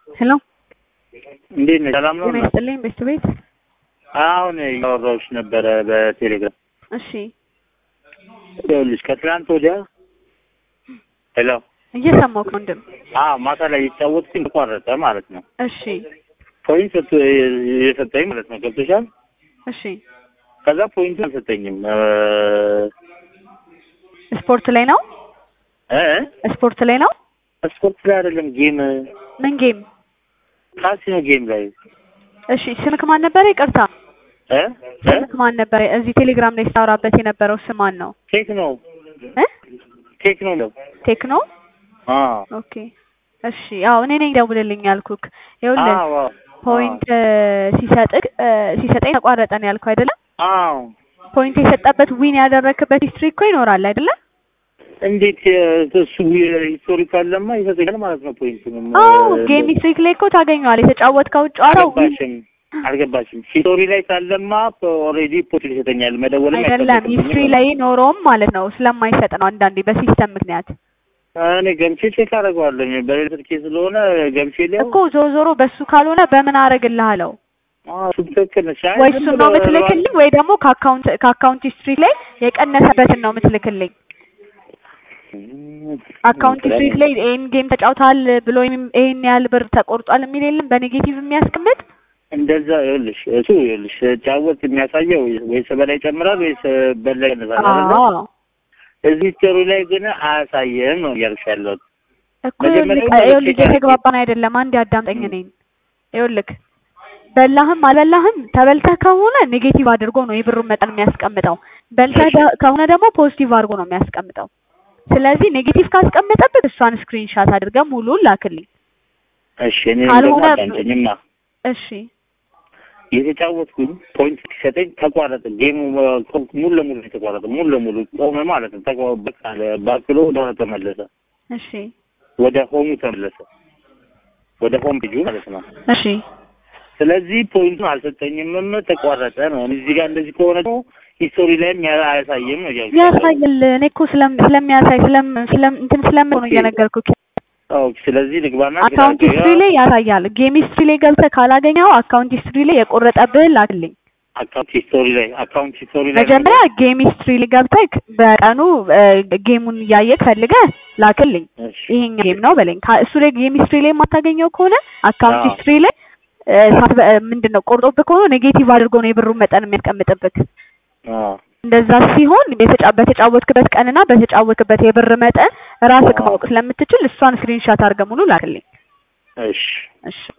ሄሎ እንዴት ነሽ? ሰላም ነው? ጤና ይስጥልኝ ቤት ቤት አሁን እያወራሁሽ ነበረ በቴሌግራም። እሺ ይኸውልሽ ከትናንት ወዲያ ሄሎ፣ እየሰማሁ ነው ወንድም አዎ ማታ ላይ የተጫወትኩኝ ተቋረጠ ማለት ነው። እሺ ፖይንት ሰጥቶ የሰጠኝ ማለት ነው። ገብቶሻል? እሺ ከዛ ፖይንት አልሰጠኝም እ ስፖርት ላይ ነው እ ስፖርት ላይ ነው ስፖርት ላይ አይደለም ጌም ምን ጌም ካሲኖ ጌም ላይ እሺ ስምክ ማን ነበረ ይቅርታ እ እ ስምክ ማን ነበረ እዚህ ቴሌግራም ላይ ስታወራበት የነበረው ስም ማን ነው ቴክኖ እ ቴክኖ ነው። ቴክኖ አዎ ኦኬ እሺ ያው እኔ ነኝ ደውልልኝ ያልኩክ ይኸውልህ አዎ ፖይንት ሲሰጥቅ ሲሰጠኝ ተቋረጠ ነው ያልኩህ አይደለም አዎ ፖይንት የሰጠበት ዊን ያደረክበት ሂስትሪ እኮ ይኖራል አይደለም እንዴት እሱ ሂስቶሪካል ለማ ይሰጠኛል ማለት ነው። ፖይንቱንም አዎ ጌም ሂስትሪ ላይ እኮ ታገኘዋል የተጫወትከው ጨዋታ ዊን አልገባሽም አልገባሽም። ሂስቶሪ ላይ ካለማ ኦልሬዲ ፖይንት ይሰጠኛል። መደወልም አይደለም አይጠበቅብኝም ሂስትሪ ላይ ኖሮም ማለት ነው ስለማይሰጥ ነው አንዳንዴ በሲስተም ምክንያት እኔ ገምቼ ቼክ አደርገዋለሁ። በሌላ ስልኬ ስለሆነ ገምቼ ሊያው እኮ ዞሮ ዞሮ በሱ ካልሆነ በምን አረግልሃለሁ እሱ ትክክል ነሽ። አይ ወይ ዝም እሱን ብሎ ነው የምትልክልኝ ወይ ደግሞ ከአካውንት ከአካውንት ሂስትሪ ላይ የቀነሰበትን ነው የምትልክልኝ አካውንት ሂስትሪ ላይ ይሄን ጌም ተጫውተሃል ብሎ ይሄን- ይሄን ያህል ብር ተቆርጧል የሚል የለም በኔጌቲቭ የሚያስቀምጥ እንደዛ ይኸውልሽ፣ እሱ ይኸውልሽ ጫወት የሚያሳየው ወይስ በላይ ይጨምራል ወይስ በላይ ይቀንሳል አይደለ? አዎ እዚህ ቲዮሪ ላይ ግን አያሳየም ነው እያልሽ ያለሁት። እኮ መጀመሪያ ይኸውልህ ላይ ይኸውልህ ቼክ አድርጌ- እየተግባባን አይደለም አንድ አዳምጠኝ እኔን ይኸውልህ በላህም አልበላህም ተበልተህ ከሆነ ኔጌቲቭ አድርጎ ነው የብሩን መጠን የሚያስቀምጠው በልተህ ደ- ከሆነ ደግሞ ፖዚቲቭ አድርጎ ነው የሚያስቀምጠው ስለዚህ ኔጌቲቭ ካስቀመጠብህ እሷን ስክሪንሻት አድርገህ ሙሉን ላክልኝ እሺ እኔ ደግሞ ካልሆነ- አዳምጪኝማ እሺ የተጫወትኩኝ ፖይንት ሲሰጠኝ ተቋረጠ። ጌሙ እ፣ ሙሉ ለሙሉ የተቋረጠ ሙሉ ለሙሉ ቆመ ማለት ነው። ተቋ በቃ ባክሎ ወደ ኋላ ተመለሰ፣ እሺ ወደ ሆሙ ተመለሰ፣ ወደ ሆም ፔጁ ማለት ነው። እሺ ስለዚህ ፖይንቱን አልሰጠኝምም፣ ተቋረጠ ነው። እዚህ ጋር እንደዚህ ከሆነ ደግሞ ሂስቶሪ ላይም ያ- አያሳይም ነው እያልኩ ያለሁት። ያሳያል እኔ እኮ ስለም ስለሚያሳይ ስለም ስለም እንትን ስለምን ነው እየነገርኩህ ኦኬ፣ ስለዚህ ልግባና አካውንት ሂስትሪ ላይ ያሳያል ጌም ሂስትሪ ላይ ገብተህ ካላገኘኸው አካውንት ሂስትሪ ላይ የቆረጠብህን ላክልኝ አካውንት ሂስቶሪ ላይ አካውንት ሂስቶሪ ላይ መጀመሪያ ጌም ሂስትሪ ላይ ገብተህ በቀኑ እ፣ ጌሙን እያየህ ፈልገህ ላክልኝ እሺ፣ ይሄኛ ጌም ነው በለኝ ካ- እሱ ላይ ጌም ሂስትሪ ላይ የማታገኘው ከሆነ አካውንት አዎ። ሂስትሪ ላይ እ፣ ሳት- እ፣ ምንድን ነው ቆርጦብህ ከሆነ ኔጌቲቭ አድርጎ ነው የብሩን መጠን የሚያስቀምጥብህ አዎ እንደዛ ሲሆን የተጫ- በተጫወትክበት ቀንና በተጫወትክበት የብር መጠን ራስህ አዎ። ማወቅ ስለምትችል እሷን ስክሪንሻት አድርገህ ሙሉ ላክልኝ እሺ እሺ